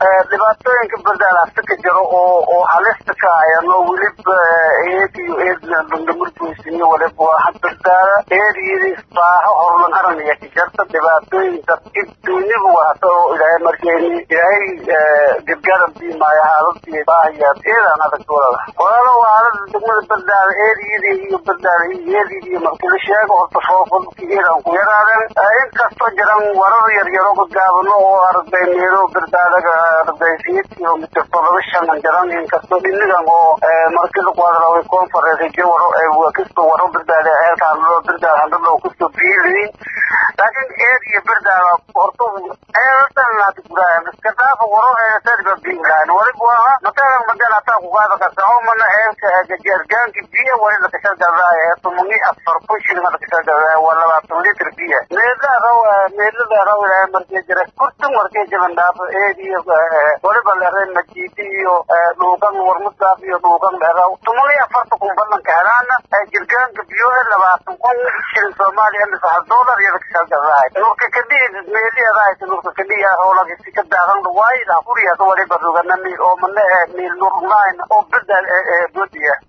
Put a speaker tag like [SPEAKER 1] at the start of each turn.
[SPEAKER 1] dhibaatooyinka bardaal hasta ka jiro oo oo halista ka hayano weliba eed iyo eedna bandamurbuysiniyo waliba waa bardaala eediyadii baaho horlan aranaya ka jarta dhibaatooyinka duniba waata oo ilaahay markeeni ilaahay gargaaran biimaayo haaladii baahayaa eedaan adag walala walaalo haalada degmada bardaala eediyadii iyo bardaala iyo eediyadii markii la sheego horta foofalki eedaan ku yaraadeen inkastoo jiran warar yaryaro gudgaabano oo arday meelo bardaalaga arday siyeed kilomitr todoba shanan jiran inkastoo dhinigan oo markii lagu hadlaway conference jawaro kastoo waro bardaala ceelka hadlo bardaala hadlo kastoo biiliin laakiin eed iyo bardaala horta ceelatan laati guraayan iska dhaafa waro eedatadiba biilaan waliba waa matalan madan hataa kugaada kasaxo mana ceelka gajaargaanki biya wali lakashagadaaya tumungi afar kun shilin lakashagadaaya waa labaatan litr biya meelada raw meelada raw ilaahay markii jira kurtin markii jiran dhaafo eed iyo waliba leeray majiidi iyo dhuugan warmudaaf iyo dhuugan dheeraw tumungi afarta kun badanka helaana jirgaanka biyo labaatan kun shilin soomaaliya mise hal doolar iyo lakashagadaaya nurka kadhii meeliyadaa nurka kadhii howlagisi ka daaqan dhawaayda kuriyaas waliba rugana miil oo mana miil nur line oo bedel bodiya